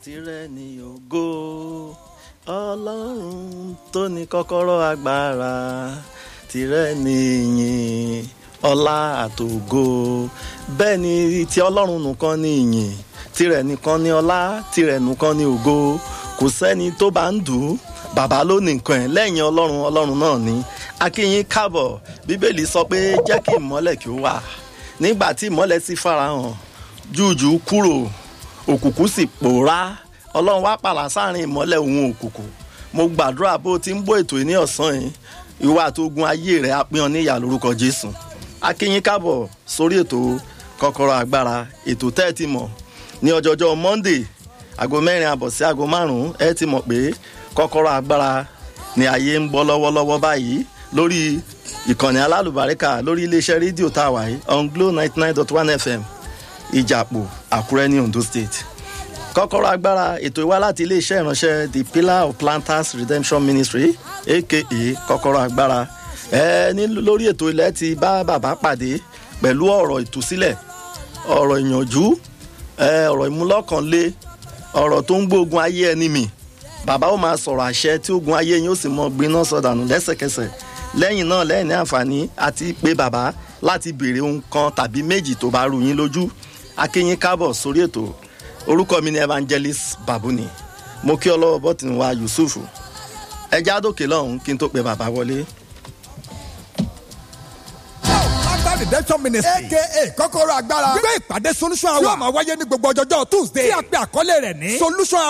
tirẹ̀ ni ògo ọlọ́run tó ní kọ́kọ́rọ́ agbára tirẹ̀ ni ìyìn ọlá àtògo bẹ́ẹ̀ ni ti ọlọ́run nìkan ni ìyìn tirẹ̀ nìkan ni ọlá tirẹ̀ nìkan ni ògo kò sẹ́ni tó bá ń dù ú bàbá ló ní nǹkan ẹ̀ lẹ́yìn ọlọ́run ọlọ́run náà ni akínyín káàbọ̀ bíbélì sọ pé jẹ́ kí ìmọ́lẹ̀ kí ó wà nígbà tí ìmọ́lẹ̀ sì farahàn jújù kúrò òkùnkùn sì pòórá ọlọ́run wá pàlà sáàrin ìmọ́lẹ̀ òun òkùnkùn mo gbàdúrà bó ti ń bó ètò ní ọ̀sán yìí ìwà àtogun ayé rẹ̀ á pín ọ níyà lórúkọ jésù akínyín káàbọ̀ sórí ètò kọ́kọ́rọ́ agbára ètò tẹ́ ẹ ti mọ̀ ní ọjọ́jọ́ monday aago mẹ́rin àbọ̀ sí aago márùn-ún ẹ ti mọ̀ pé kọ́kọ́rọ́ agbára ni ayé ń bọ́ lọ́wọ́lọ́wọ́ báyìí lórí ìkànnì alálùbáríkà lórí iléeṣẹ́ rédíò tá a wà yìí on glo ninety nine dot one fm ìjàpò àkúrẹ́ ní ondo state kọ́kọ́rọ́ agbára ètò ìwá láti iléeṣẹ́ ìránṣẹ́ the pillar of planters redemption ministry aka kọ́kọ́rọ́ agbára ẹ ní lórí ètò ilẹ̀ ti bá bàbá pàdé pẹ̀lú ọ̀rọ̀ ìtúsílẹ̀ ọ̀rọ̀ ìyànjú ọ̀rọ̀ ìmúlọ́kànlé ọ̀rọ̀ tó ń gbógun ayé ẹni mì bàbá ó máa sọ̀rọ̀ àṣẹ tí ogun ayé yín ó sì mọ gbiná sọdànù lẹ́sẹ̀kẹsẹ̀ lẹ́yìn náà lẹ́yìn ní àǹfààní àti pé bàbá láti béèrè ohun kan tàbí méjì tó bá rú yín lójú akínyín kábọ̀ sórí ètò orúkọ mi ni evangelist babuni mo kí ọlọ́wọ́ bọ́tìn wa yusuf ẹja àdókè lọ́hùn kí n tó pe bàbá wọlé. redemption ministry aka kọ́kọ́rọ́ agbára gbé ìpàdé solution hour yóò máa wáyé ní gbogbo ọjọ́jọ́ tuesday tí a pe àkọlé rẹ̀ ní solution hour.